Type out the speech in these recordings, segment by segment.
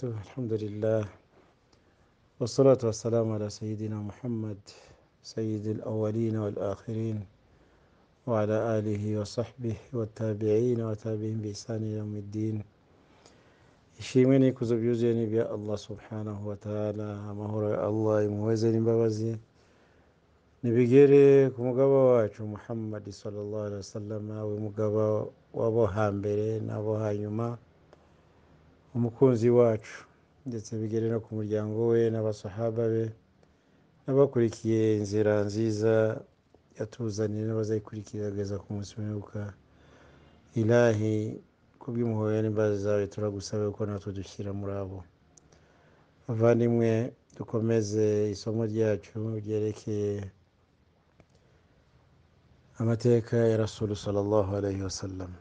الحمد لله والصلاة والسلام على سيدنا محمد سيد الأولين والآخرين وعلى آله وصحبه والتابعين وتابعين بإحسان إلى يوم الدين ishimwe kuzo byuzuye n'ibya allah subhanahu wa ta'ala amahoro ya allah impuhwe n'imbabazi nibigere ku mugaba wacu muhammad sallallahu alaihi wasallam we mugaba w'abo hambere n'abo hanyuma umukunzi wacu ndetse bigere no ku muryango we n'abasahaba be n'abakurikiye inzira nziza yatuzaniye n'abazayikurikira ageza ku munsi w'imperuka ilahi kubw'impuhwe n'imbabazi zawe turagusaba ko natwe dushyira muri abo bavandimwe dukomeze isomo ryacu ryerekeye amateka ya rasulu sallallahu alayhi wasallam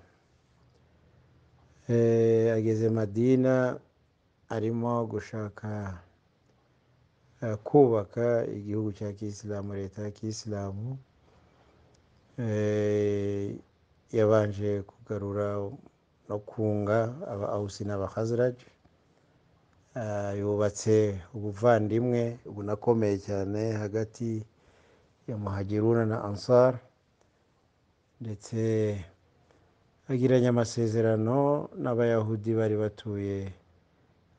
ageze madina arimo gushaka kubaka igihugu cya kisilamu leta ya kisilamu yabanje kugarura no kunga aba awusi n'aba hazaraji yubatse ubuvandimwe bunakomeye cyane hagati ya muhagiruna na ansar ndetse agiranye amasezerano n'abayahudi bari batuye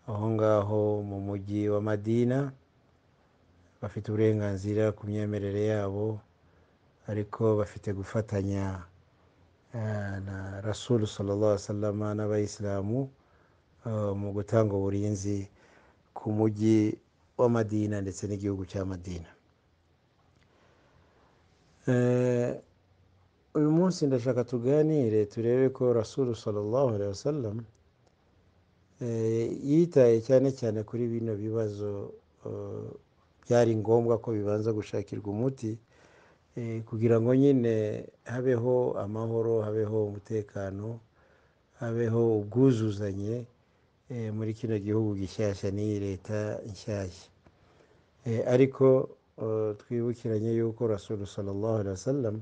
aho ngaho mu mujyi wa madina bafite uburenganzira ku myemerere yabo ariko bafite gufatanya na rasulu sallallahu sallama n'abayisilamu mu gutanga uburinzi ku mujyi wa madina ndetse n'igihugu cya madina uyu munsi ndashaka tuganire turebe ko rasulu sallallahu alaihi wasallam yitaye cyane cyane kuri bino bibazo byari ngombwa ko bibanza gushakirwa umuti kugira ngo nyine habeho amahoro habeho umutekano habeho ubwuzuzanye muri kino gihugu gishyashya n'iyi leta nshyashya ariko twibukiranye yuko rasulu sallallahu alaihi wasallam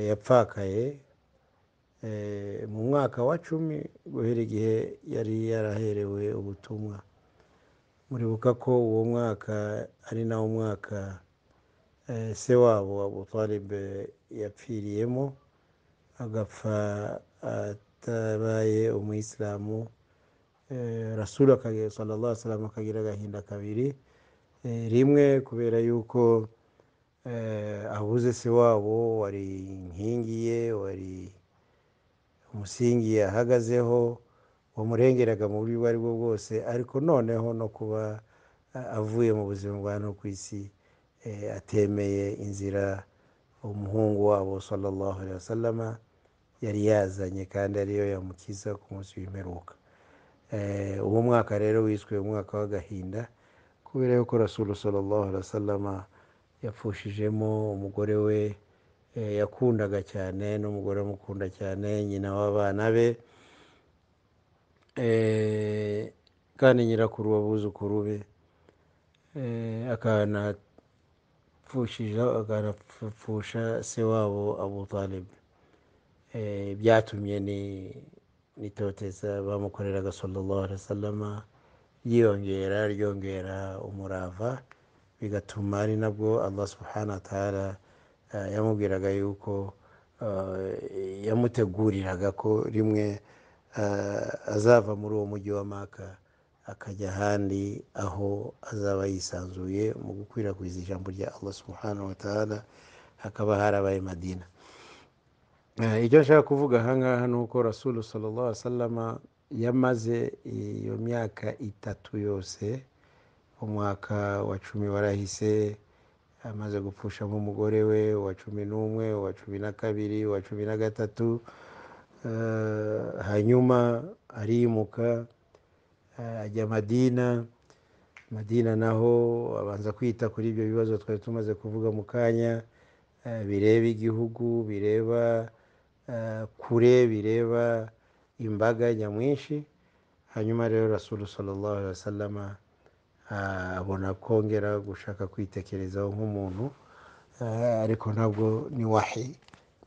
yapfakaye mu mwaka wa cumi guhera igihe yari yaraherewe ubutumwa muribuka ko uwo mwaka ari nawo mwaka se wabo abu talib yapfiriyemo agapfa atabaye umuyisilamu rasulu sallallahu sallam akagira agahinda kabiri rimwe kubera yuko abuze se wabo wari inkingi ye wari umusingi yahagazeho wamurengeraga mu buryo ubwo ari bwo bwose ariko noneho no kuba avuye mu buzima bwa no ku isi atemeye inzira umuhungu wabo sallallahu alaihi wasallama yari yazanye kandi ariyo yamukiza ku munsi w'imperuka uwo mwaka rero wiswe umwaka w'agahinda kubera yuko rasulu sallallahu alaihi wasallama yapfushijemo umugore we yakundaga cyane n'umugore amukunda cyane nyina w'abana be kandi nyirakuru w'abuzukuru be akana apfushije akanapfusha se wabo abu talib byatumye n'itoteza bamukoreraga sallallahu alaihi wasallama ryiyongera ryongera umurava bigatuma ari nabwo allah subhana wataala yamubwiraga yuko yamuteguriraga ko rimwe azava muri uwo mujyi wa maka akajya ahandi aho azaba yisanzuye mu gukwirakwiza ijambo rya allah subhanahu wataala hakaba harabaye madina icyo nshaka kuvuga ahangaha ni uko rasulu sallallahu sallama yamaze iyo myaka itatu yose umwaka wa cumi warahise amaze gupfushamo umugore we wa cumi n'umwe wa cumi na kabiri wa cumi na gatatu hanyuma arimuka ajya madina madina naho abanza kwita kuri ibyo bibazo twari tumaze kuvuga mu kanya bireba igihugu bireba kure bireba imbaga nyamwinshi hanyuma rero rasulu sallallahu alaihi wasallama abona kongera gushaka kwitekerezaho nk'umuntu ariko ntabwo ni wahi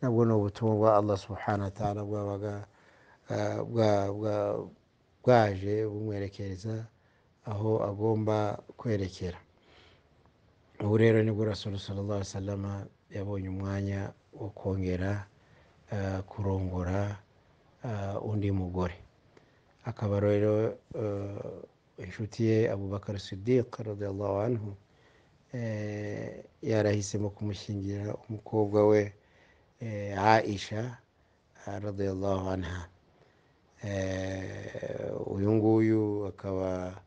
nabwo ni ubutumwa bwa allah subhanahu wa ta'ala bwabaga bwaje bumwerekereza aho agomba kwerekera ubu rero nibwo rasulu sallallahu alaihi wasallam yabonye umwanya wo kongera eh, kurongora eh, undi mugore akaba rero eh, inshuti ye abubakar sidiq radiallahu anhu eh, yarahisemo kumushyingira umukobwa we eh, aisha ah, radiallahu anha Eh, uyu nguyu akaba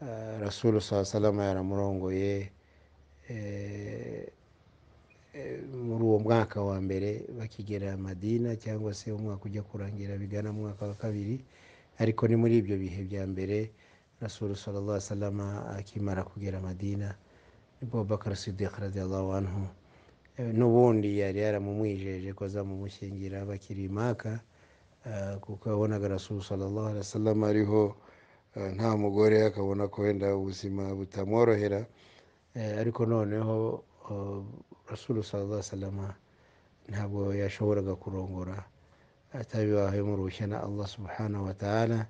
eh, rasulu saa salama yaramurongoye eh, eh, muri uwo mwaka wa mbere bakigera madina cyangwa se umwaka ujya kurangira bigana mu mwaka wa kabiri ariko ni muri ibyo bihe bya mbere rasulu sallallahu alaihi wasallam akimara kugera madina nibwo bakar sidiq radiallahu anhu Eh, n'ubundi yari yaramumwijeje ko azamumushyingira bakiri i maka Eh, kuko yabonaga rasulu sallallahu alaihi wasallam ariho eh, nta mugore akabona ko wenda ubuzima butamworohera Eh, ariko noneho eh, rasulu sallallahu alaihi wasallam ntabwo yashoboraga kurongora atabibahemo uruhushya na allah subhanahu wa ta'ala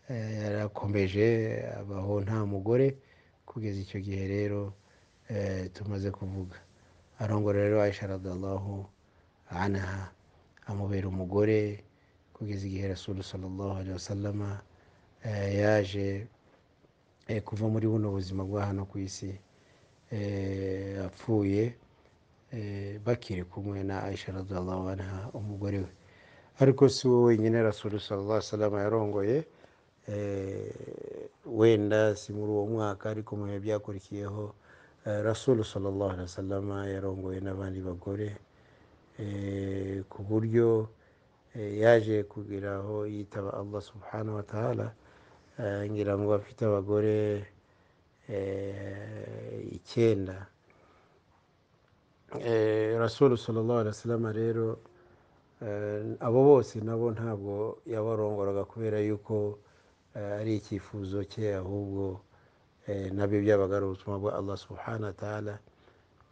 Eh, yarakomeje abaho nta mugore kugeza icyo gihe rero eh, tumaze kuvuga arongora rero aisha radiallahu anha amubera umugore kugeza igihe rasulu sallallahu alaihi wasallam eh, yaje eh, kuva muri buno buzima bwa hano ku isi eh, apfuye eh, bakiri kumwe na aisha radiallahu anha umugore we ariko si we wenyine rasulu sallallahu alaihi wasallam yarongoye eh, wenda si muri uwo mwaka ariko mu bihe byakurikiyeho eh, rasulu sallallahu alaihi wasallam yarongoye n'abandi bagore eh, ku buryo eh, yaje kugira aho yitaba allah subhanahu wa ta'ala Eh, ngira ngo afite abagore eh, icyenda Eh, rasulu sallallahu alaihi wasallam rero eh, abo bose nabo ntabwo yabarongoraga kubera yuko eh, ari icyifuzo cye ahubwo eh, nabyo byabaga ari ubutumwa bwa allah subhanahu wa ta'ala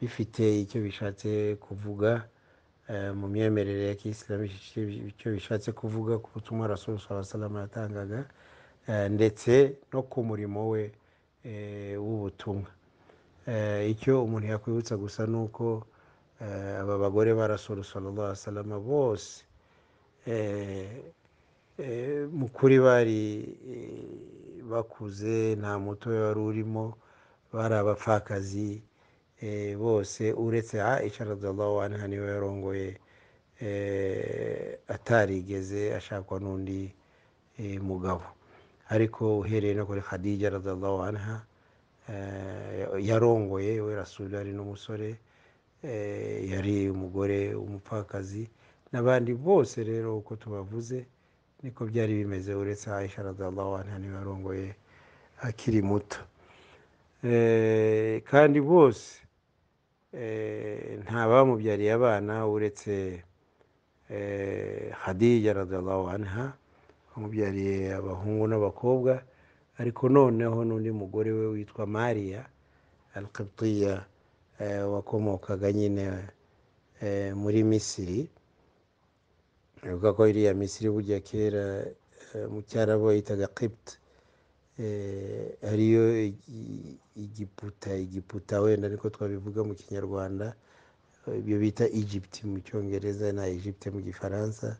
bifite icyo bishatse kuvuga eh, mu myemerere ya kisilamu icyo bishatse kuvuga ku butumwa rasulu sallallahu alaihi wasallam yatangaga eh, ndetse no ku murimo we eh, w'ubutumwa Eh, icyo umuntu yakwibutsa gusa ni uko eh, aba bagore ba rasulu sallallahu alaihi wasallam bose eh, eh, mu kuri bari eh, bakuze nta muto wari urimo bari abapfakazi eh, bose uretse aisha radiallahu anha niwe yarongoye eh, atarigeze ashakwa n'undi eh, mugabo ariko uhereye no kuri khadija radiallahu anha eh, yarongoye we rasulu yari n'umusore eh, yari umugore umupfakazi n'abandi bose rero uko tubavuze niko byari bimeze uretse aisha radiallahu anha niwe yarongoye akiri muto Eh, kandi bose eh, nta bamubyariye abana uretse eh, khadija radiallahu anha wamubyariye abahungu n'abakobwa ariko noneho n'undi mugore we witwa mariya al qibtiya eh, wakomokaga nyine eh, muri misiri ivuga ko iriya misiri burya kera eh, mu cyarabo yitaga qibt eh, ariyo igi- igiputa igiputa wenda niko twabivuga mu kinyarwanda ibyo bita egypt mu cyongereza na egypte mu gifaransa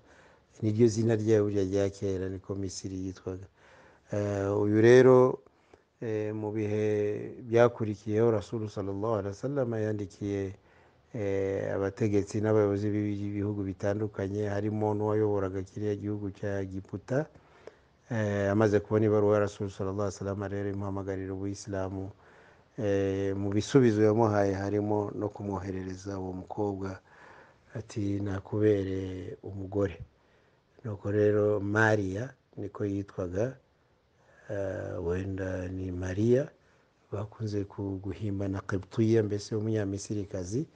niryo zina ryayo burya rya kera niko misiri yitwaga Eh, uyu rero eh, mu bihe byakurikiyeho rasulu sallallahu alaihi wasallam yandikiye eh, abategetsi n'abayobozi b'ibi- b'ibihugu bitandukanye harimo n'uwayoboraga kiriya gihugu cya giputa eh, amaze kubona ibaruwa ya rasulu sallallahu alaihi wasallam rero imuhamagarira ubuyisilamu eh, mu bisubizo yamuhaye harimo no kumwoherereza uwo mukobwa ati nakubereye umugore nuko rero mariya niko yitwaga eh, wenda ni mariya bakunze ku- guhimba na kibutiya mbese umunyamisirikazi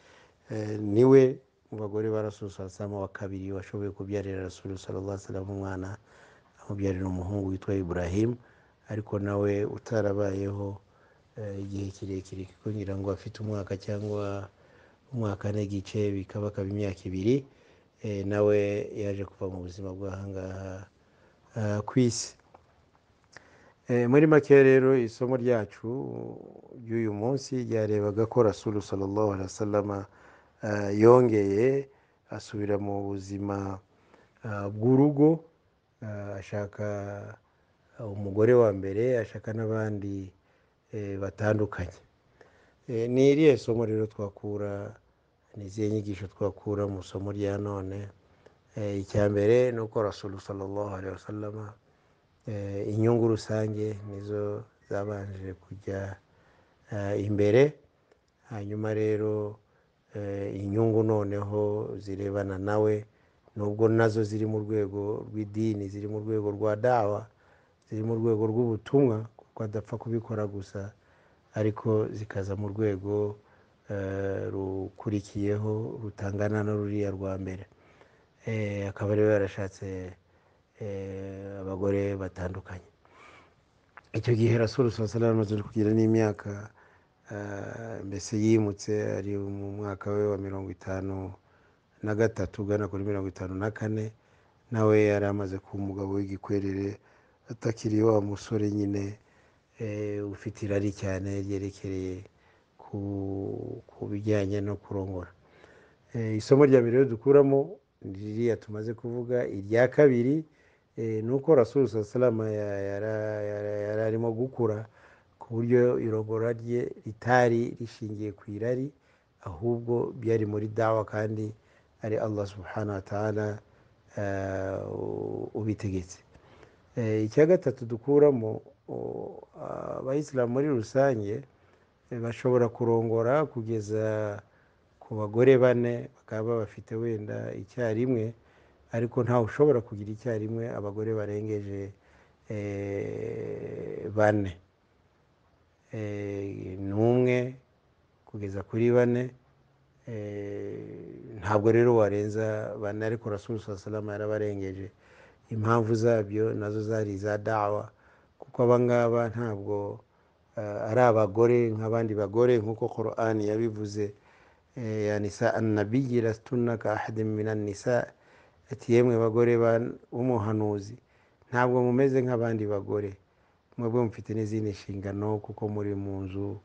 eh, niwe mu bagore ba rasulu salama wa kabiri washoboye kubyarira rasulu sallallahu salama umwana amubyarira umuhungu witwa ibrahim ariko nawe utarabayeho eh, igihe kirekire kuko ngira ngo afite umwaka cyangwa umwaka n'igice bikaba akaba imyaka ibiri eh, nawe yaje kuva mu buzima bw'ahangaha eh, ku isi Eh, muri make rero isomo ryacu ry'uyu munsi ryarebaga ko rasulu sallallahu alaihi wasallama eh, yongeye asubira mu buzima eh, bw'urugo eh, ashaka umugore wa mbere ashaka n'abandi eh, batandukanye Eh, ni iriya somo rero twakura ni izihe nyigisho twakura mu isomo rya none Eh, icya mbere ni uko rasulu sallallahu alaihi wasallama eh, inyungu rusange nizo zabanje kujya eh, imbere hanyuma rero eh, inyungu noneho zirebana nawe nubwo nazo ziri mu rwego rw'idini ziri mu rwego rwa dawa ziri mu rwego rw'ubutumwa kuko adapfa kubikora gusa ariko zikaza mu rwego eh, rukurikiyeho rutangana na ruriya rwa mbere Eh, akaba rero yarashatse eh, abagore batandukanye icyo gihe rasulu salasala amaze kugira n'imyaka eh, mbese yimutse ari mu mwaka we wa mirongo itanu na gatatu ugana kuri mirongo itanu na kane nawe yari amaze kuba umugabo w'igikwerere atakiri wa musore nyine eh, ufite irari cyane ryerekereye ku ku bijyanye no kurongora Eh, isomo rya mbere rero dukuramo ni ririya tumaze kuvuga irya kabiri eh, ni uko rasulu salama yari arimo gukura ku buryo irongora rye ritari rishingiye ku irari ahubwo byari muri dawa kandi ari allah subhanahu wa ta'ala eh, ubitegetse Eh, icya gatatu dukuramo o- abayisilamu muri rusange eh, bashobora kurongora kugeza ku bagore bane bakaba bafite wenda icyarimwe ariko ntawe ushobora kugira icyarimwe abagore barengeje eh, bane Eh, n'umwe kugeza kuri bane Eh, ntabwo rero warenza bane ariko rasulu saa salama yarabarengeje impamvu zabyo nazo zari iza dawa kuko aba ngaba ntabwo eh, ari abagore nk'abandi bagore nk'uko korani yabivuze Eh, ya nisa annabiyi lastunna ka ahadi minan nisa ati yemwe bagore ba- b'umuhanuzi ntabwo mumeze nk'abandi bagore mwebwe mufite n'izindi nshingano kuko muri mu nzu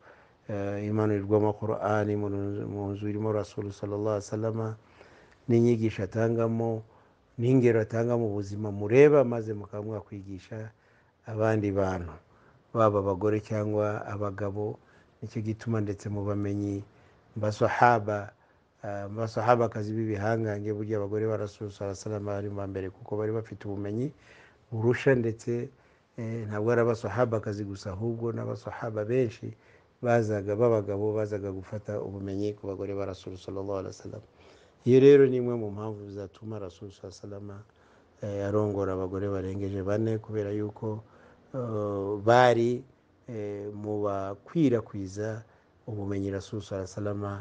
eh, imanurirwamo korani mu nzu irimo rasulu sallallahu alaihi wasallama n'inyigisho atangamo n'ingero atanga mu buzima mureba maze mukaba mwakwigisha abandi bantu baba abagore cyangwa abagabo nicyo gituma ndetse mu bamenyi mbasahaba mbasahaba b'ibihangange burya abagore ba rasulu sallallahu alaihi wasallam bari mu ba mbere kuko bari bafite ubumenyi burusha ndetse eh, ntabwo ari abasahabakazi gusa ahubwo n'abasahaba benshi bazaga b'abagabo bazaga gufata ubumenyi ku bagore ba rasulu sallallahu alaihi wasallam iyo rero ni imwe mu mpamvu zatuma rasulu saa salama eh, arongora abagore barengeje bane kubera yuko eh, bari eh, mu bakwirakwiza ubumenyi rasulu saa salama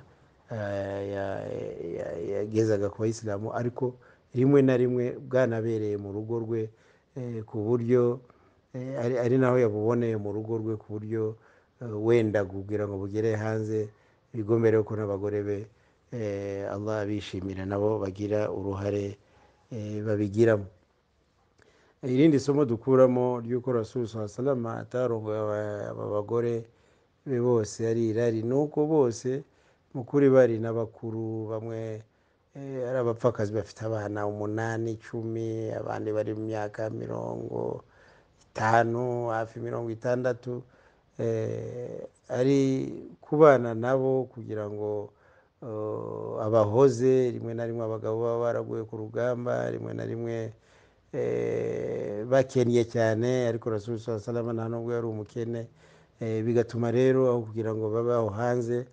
eh, ya- ya- yagezaga ku bayisilamu ariko rimwe na rimwe bwanabereye mu rugo rwe eh, ku buryo eh, ari- ari naho yabuboneye mu rugo rwe ku buryo eh, wenda kugira ngo bugere hanze bigombere ko n'abagore be eh, allah abishimira nabo bagira uruhare eh, babigiramo irindi somo dukuramo ry'uko rasulu saa salama atarongoye aba- aba bagore be bose ari irari ni uko bose mukuri bari n'abakuru bamwe eh, ari abapfakazi bafite abana umunani icumi abandi bari mu myaka mirongo itanu hafi mirongo itandatu eh, ari kubana nabo kugira ngo eh, abahoze rimwe na rimwe abagabo baba baraguye ku rugamba rimwe na rimwe eh, bakennye cyane ariko rasulu saa salama nta nubwo yari umukene Eh, bigatuma rero aho kugira ngo babeho hanze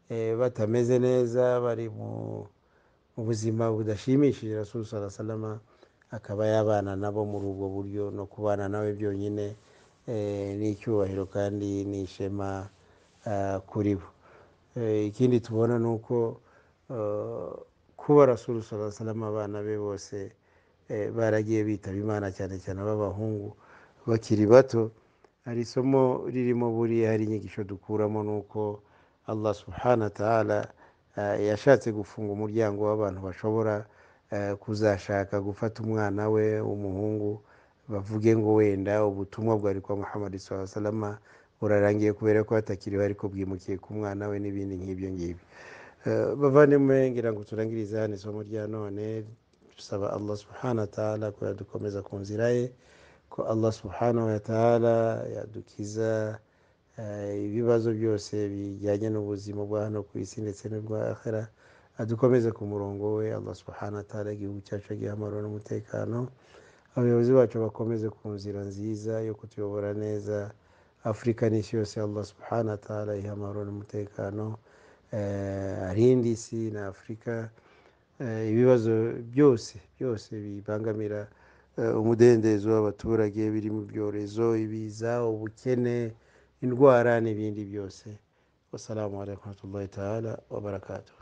eh, batameze neza bari mu mu buzima budashimishije rasulu saa salama akaba yabana nabo muri ubwo buryo no kubana nawe byonyine eh, ni icyubahiro kandi ni ishema ah, kuri bo Eh, ikindi tubona ni uko eh, kuba rasulu saa salama abana be bose eh, baragiye bitaba imana cyane cyane ab'abahungu bakiri bato hari isomo ririmo buriya hari inyigisho dukuramo ni uko allah subhanahu wa ta'ala eh, yashatse gufunga umuryango w'abantu bashobora eh, kuzashaka gufata umwana we w'umuhungu bavuge ngo wenda ubutumwa bwari kwa muhammad salama burarangiye kubera ko hatakiriho ariko bwimukiye ku mwana we n'ibindi nk'ibyo ngibyo bavandimwe ngira ngo turangirize hano isomo rya none dusaba allah subhanahu wa ta'ala ko yadukomeza ku nzira ye ko allah subhanahu wa ta'ala yadukiza eh, ibibazo byose bijyanye n'ubuzima bwa hano ku isi ndetse n'ubwa akhera adukomeze ku murongo we allah subhanahu wa ta'ala igihugu cyacu agihe amahoro n'umutekano abayobozi bacu bakomeze ku nzira nziza yo kutuyobora neza afurika n'isi yose allah subhanahu wa ta'ala iha amahoro n'umutekano eh, arinde isi na afurika eh, ibibazo byose byose bibangamira eh, umudendezo w'abaturage birimo ibyorezo ibiza ubukene indwara n'ibindi byose wassalamu alaikum warahmatullahi ta'ala wabarakatuh